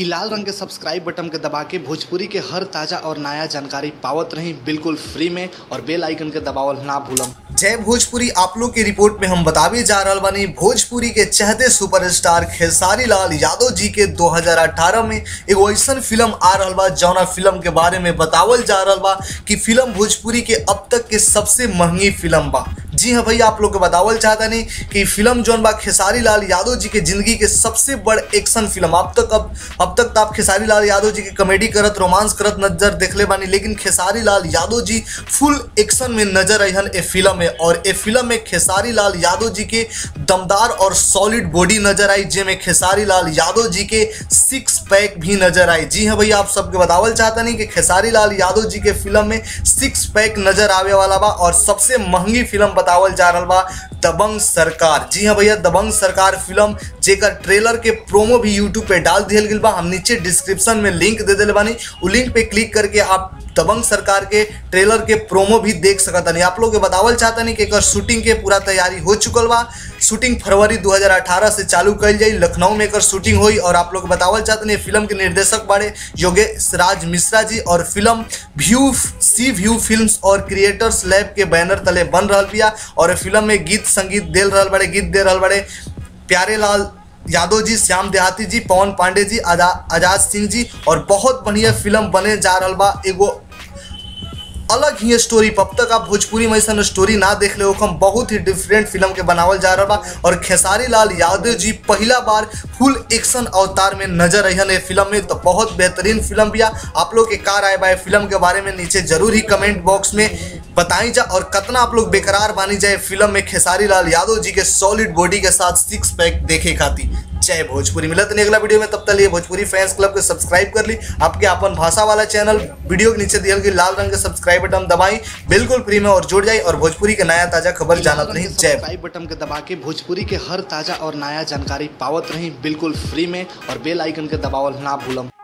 इ लाल रंग के सब्सक्राइब बटन के दबा के भोजपुरी के हर ताजा और नया जानकारी पावत रही बिल्कुल फ्री में और बेल आइकन के दबावल ना भूलम जय भोजपुरी आप लोग की रिपोर्ट में हम बतावे जा रहल बानी भोजपुरी के चहते सुपरस्टार खेसारी लाल यादव जी के 2018 में एगो ऐसन फिल्म आ रहल बा जौना फिल्म के बारे में बतावल जा रहल बा कि फिल्म भोजपुरी के अब तक के सबसे महंगी फिल्म बा जी हाँ भैया आप लोग को बतावल चाहता नहीं कि फिल्म जौन बा खेसारी लाल यादव जी के जिंदगी के सबसे बड़ एक्शन फिल्म अब तक अब अब तक तो आप खेसारी लाल यादव जी की कॉमेडी करत रोमांस करत नजर देखले बानी लेकिन खेसारी लाल यादव जी फुल एक्शन में नजर अहन ए फिल्म में और ए फिल्म में खेसारी लाल यादव जी के दमदार और सॉलिड बॉडी नजर आई जेमे खेसारी लाल यादव जी के सिक्स पैक भी नजर आई जी हाँ भैया आप सबके बतावल चाहता नहीं कि खेसारी लाल यादव जी के फिल्म में सिक्स पैक नजर आवे वाला बा और सबसे महंगी फिल्म बतावल जा रहा बा दबंग सरकार जी हाँ भैया दबंग सरकार फिल्म जेकर ट्रेलर के प्रोमो भी यूट्यूब पे डाल दिया गया बा हम नीचे डिस्क्रिप्शन में लिंक दे दिले बानी उ लिंक पे क्लिक करके आप दबंग सरकार के ट्रेलर के प्रोमो भी देख सकता नहीं आप लोग के बतावल चाहता नहीं कि एकर शूटिंग के पूरा तैयारी हो चुकल बा शूटिंग फरवरी 2018 से चालू कल जाई लखनऊ में एकर शूटिंग हुई और आप लोग बतावल चाहते नहीं फिल्म के निर्देशक बाड़े योगेश राज मिश्रा जी और film view C view films और क्रिएटर्स लैब के बैनर तले बन रहा बिया और फिल्म में गीत संगीत दे रहा बड़े गीत दे रहा बड़े प्यारे लाल यादव जी श्याम देहाती जी पवन पांडे जी आजा आजाद सिंह जी और बहुत बढ़िया फिल्म बने जा रहा बा एगो अलग ही स्टोरी अब तक आप भोजपुरी में ऐसा स्टोरी ना देख ले हम बहुत ही डिफरेंट फिल्म के बनावल जा रहा बा और खेसारी लाल यादव जी पहला बार फुल एक्शन अवतार में नजर अहन ए फिल्म में तो बहुत बेहतरीन फिल्म बिया आप लोग के कार आए बा फिल्म के बारे में नीचे जरूर ही कमेंट बॉक्स में बताई जा और कितना आप लोग बेकरार बानी जाए फिल्म में खेसारी लाल यादव जी के सॉलिड बॉडी के साथ सिक्स पैक देखे खाती जय भोजपुरी मिलत नहीं अगला वीडियो में तब तक लिए भोजपुरी फैंस क्लब को सब्सक्राइब कर ली आपके अपन भाषा वाला चैनल वीडियो के नीचे दियल गई लाल रंग के सब्सक्राइब बटन दबाई बिल्कुल फ्री में और जुड़ जाए और भोजपुरी के नया ताजा खबर जानत नहीं जय सब्सक्राइब बटन के दबा के भोजपुरी के हर ताजा और नया जानकारी पावत रही बिल्कुल फ्री में और बेल आइकन के दबावल ना भूलम